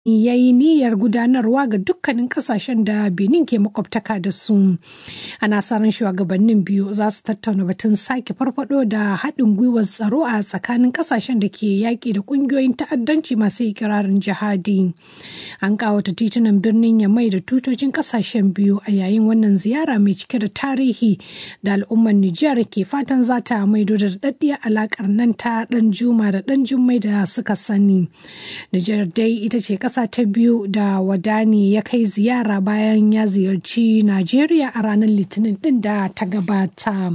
ya yi niyyar gudanarwa ga dukkanin kasashen da benin ke makwabtaka da su ana sa ran shugabannin biyu za su tattauna batun sake farfado da haɗin gwiwar tsaro a tsakanin kasashen da ke yaƙi da ƙungiyoyin ta'addanci masu ikirarin jihadi an kawata titunan birnin yamai da tutocin kasashen biyu a yayin wannan ziyara mai cike da tarihi da al'ummar nijar ke fatan za ta maido da daɗaɗɗiyar alaƙar nan ta ɗan juma da ɗan jummai da suka sani nijar dai ita ce ƙasa ta biyu da wadani ya kai ziyara bayan ya ziyarci Najeriya a ranar Litinin ɗin da ta gabata.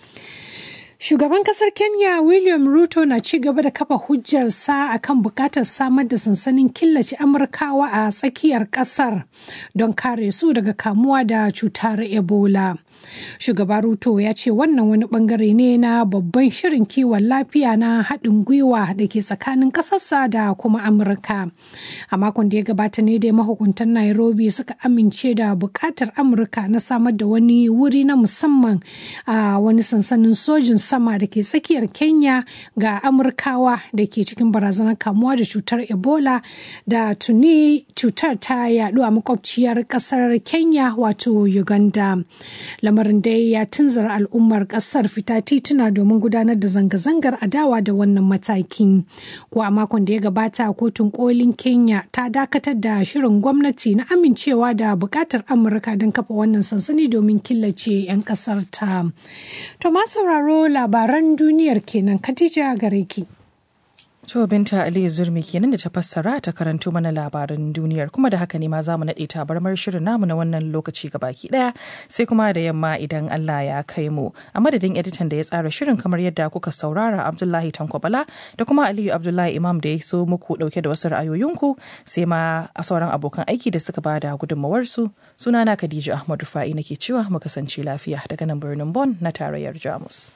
Shugaban kasar Kenya William Ruto na ci gaba da kafa hujjarsa a kan bukatar samar da sansanin killace Amurkawa a tsakiyar kasar don kare su daga kamuwa da cutar Ebola. Shugaba Ruto ya ce wannan wani bangare ne na babban shirin kiwon lafiya na haɗin gwiwa da ke tsakanin ƙasarsa da kuma Amurka. A makon da ya gabata ne dai mahukuntan Nairobi suka amince da buƙatar Amurka na samar da wani wuri na musamman a wani sansanin sojin sama da ke tsakiyar Kenya ga Amurkawa da ke cikin barazanar kamuwa da cutar Ebola da tuni cutar ta yaɗu a makwabciyar ƙasar Kenya wato Uganda. lamarin dai ya tunzura al'ummar kasar fita tituna domin gudanar da zanga-zangar adawa da wannan mataki ko a makon da ya gabata kotun kolin kenya ta dakatar da shirin gwamnati na amincewa da bukatar amurka don kafa wannan sansani domin killace 'yan kasar ta to ma sauraro labaran duniyar kenan katija gare ki To binta Aliyu Zurmi kenan da ta fassara ta karanto mana labaran duniyar kuma da haka ne ma za mu naɗe tabarmar shirin namu na wannan lokaci baki ɗaya sai kuma da yamma idan Allah ya kai mu a madadin editan da ya tsara shirin kamar yadda kuka saurara Abdullahi Tankwabala da kuma Aliyu Abdullahi Imam da ya so muku ɗauke da wasu ra'ayoyinku sai ma a sauran abokan aiki da suka bada gudunmawarsu sunana Khadija Ahmad Rufa'i nake cewa mu kasance lafiya daga nan birnin Bon na tarayyar Jamus.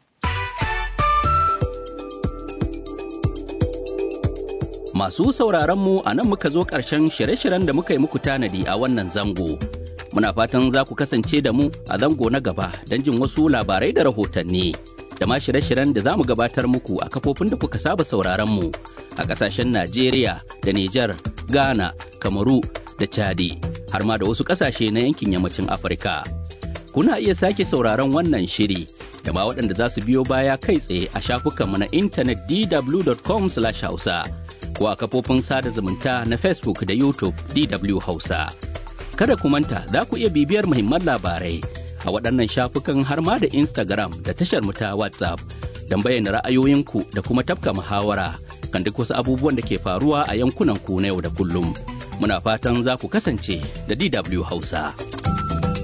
Masu sauraronmu a nan muka zo ƙarshen shirye-shiryen da muka yi muku tanadi a wannan zango. Muna fatan za ku kasance da mu a zango na gaba don jin wasu labarai da rahotanni. Da ma shirye-shiryen da za mu gabatar muku a kafofin da kuka saba sauraronmu a ƙasashen Najeriya da Nijar, Ghana, Kamaru da Chadi, har ma da wasu ƙasashe na yankin yammacin Afirka. Kuna iya sake sauraron wannan shiri da ma waɗanda za su biyo baya kai tsaye a shafukanmu na intanet dw.com/hausa. ko a kafofin sada zumunta na Facebook da YouTube DW Hausa. Kada ku manta za ku iya bibiyar muhimman labarai a waɗannan shafukan har ma da Instagram da tashar mu ta WhatsApp don bayyana ra'ayoyinku da kuma tafka muhawara kan duk wasu abubuwan da ke faruwa a yankunan ku na yau da kullum. Muna fatan za ku kasance da DW Hausa.